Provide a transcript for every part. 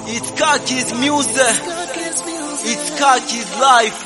It's Kaki's music. It's Kaki's life.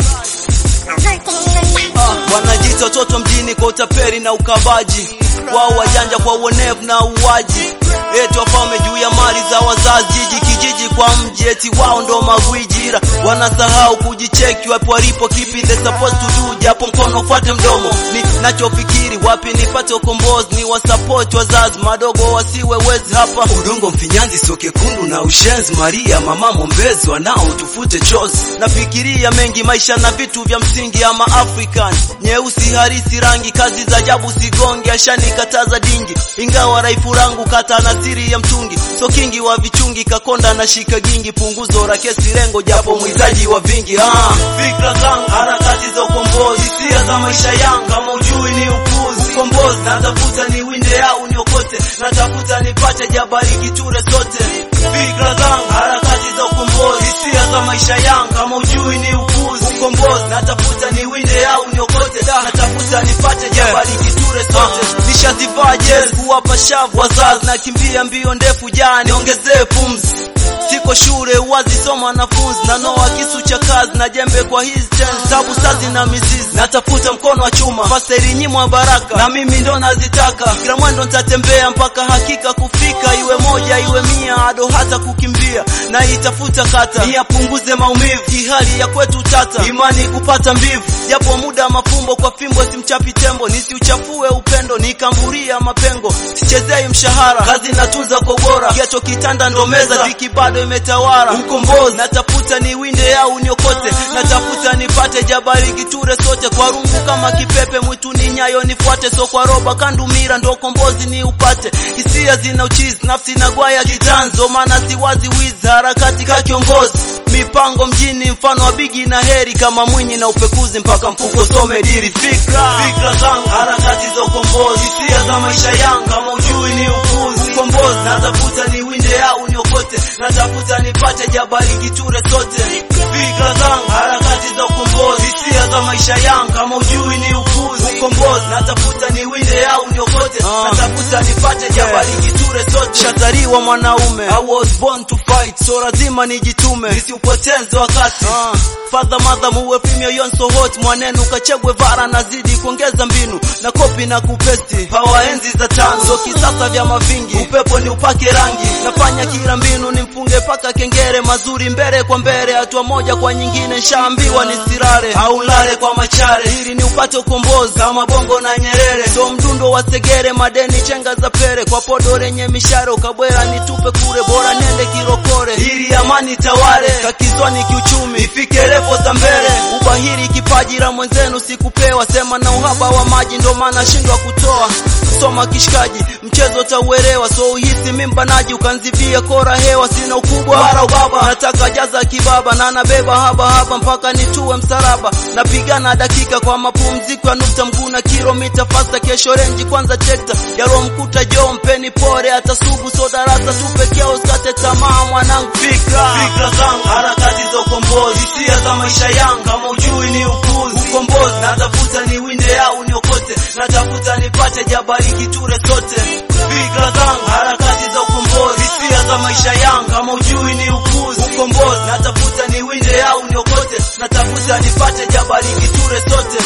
Ah, wanajita watoto mjini kwa utaperi na ukavaji wao wajanja kwa uonevu na uwaji eti wafalme juu ya mali za wazazi jiji kijiji kwa mji eti wao ndo magwijira wanasahau kujicheki wapo walipo kipi they supposed to do japo mkono ufuate mdomo ni nachofikiri wapi nipate ukombozi ni wasupport wazazi madogo wasiwe wezi hapa udongo mfinyanzi sio kekundu na ushenzi Maria mama mombezi wanao tufute chozi nafikiria mengi maisha na vitu vya msingi ama African nyeusi harisi rangi kazi za ajabu sigonge ashanikataza dingi ingawa raifu rangu kata na siri ya mtungi so kingi wa vichungi kakonda na shika gingi punguzo la kesi lengo japo mwizaji wa vingi ah fikra zangu harakati za ukombozi hisia za maisha yangu kama ujui ni upuzi ukombozi natafuta ni winde au niokote natafuta nipate jabari kiture sote fikra zangu harakati za ukombozi hisia za maisha yangu kama ujui ni upuzi ukombozi natafuta ni winde au niokote natafuta nipate jabari kiture sote nishazivaa jezi kuwapa shavu wazazi nakimbia mbio ndefu jana niongezee pumzi siko shule uwazi soma wanafunzi na noa kisu cha kazi na jembe kwa hizi ten tabu sazi na mizizi natafuta mkono wa chuma fasteri nyimwa baraka na mimi ndo nazitaka kila mwendo nitatembea mpaka hakika kufika iwe moja iwe mia ado hata kukimbia na itafuta kata niyapunguze maumivu hali ya kwetu tata imani kupata mbivu japo muda mafumbo kwa fimbo simchapi tembo nisiuchafue upendo nikamburia mapengo sichezei mshahara kazi natunza kwa ubora kiacho kitanda ndo meza dhiki bado imetawala ukombozi natafuta ni winde au niokote natafuta nipate jabari kiture sote kwa rungu kama kipepe mwituni nyayo nifuate so kwa roba kandumira ndo kombozi ni upate hisia zina uchizi nafsi na gwaya kitanzo maana siwazi wizi harakati ka kiongozi mipango mjini mfano wa bigi na heri kama mwinyi na upekuzi mpaka mfuko some diri fikra fikra zangu harakati za ukombozi hisia za maisha yangu kama ujui ni upuzi ukombozi natafuta ni winde au niokote natafuta nipate jabari kiture sote fikra zangu harakati za ukombozi hisia za maisha yangu kama ujui ni upuzi ukombozi natafuta ni winde au niokote natafuta nipate jabari kiture sote shatariwa mwanaume I was born to fight so lazima nijitume nisiupoteze wakati uh. Father mother muwe female yon so hot mwanenu kachegwe vara nazidi kuongeza mbinu na kopi na kupesti power enzi za tano so kisasa vya mavingi upepo ni upake rangi nafanya kila mbinu nimfunge paka kengere mazuri mbele kwa mbele hatua moja kwa nyingine nshaambiwa nisirare au lale kwa machare ili ni upate ukombozi kama bongo na Nyerere so mdundo wa segere madeni chenga za pere kwa podo lenye misharo kabwera nitupe kure bora nende kirokore ili amani tawale kakizwani kiuchumi ifike levo za mbele ubahiri kipaji la mwenzenu sikupewa sema na uhaba wa maji ndo maana shindwa kutoa soma kishikaji mchezo tauelewa so uhisi mimbanaji ukanzibia kora hewa sina ukubwa wala ubaba nataka jaza kibaba na nabeba haba haba mpaka nitue msalaba napigana dakika kwa mapumziko ya nukta mguna kilomita fasta kesho renji kwanza tekta yalomkuta jo mpeni pore hata sugu so darasa tu pekee usikate tamaa mwanangu fikra fikra zangu harakati za ukombozi hisia za maisha yangu kama ujui ni upuzi ukombozi natafuta ni winde au niokote natafuta nipate jabari kiture sote fikra zangu harakati za ukombozi hisia za maisha yangu kama ujui ni upuzi ukombozi natafuta ni winde au niokote natafuta nipate jabari kiture sote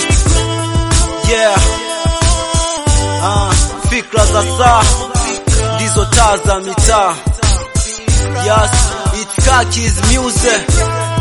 yeah ah, fikra za saa ndizo taa za mitaa yes it's Kaki's music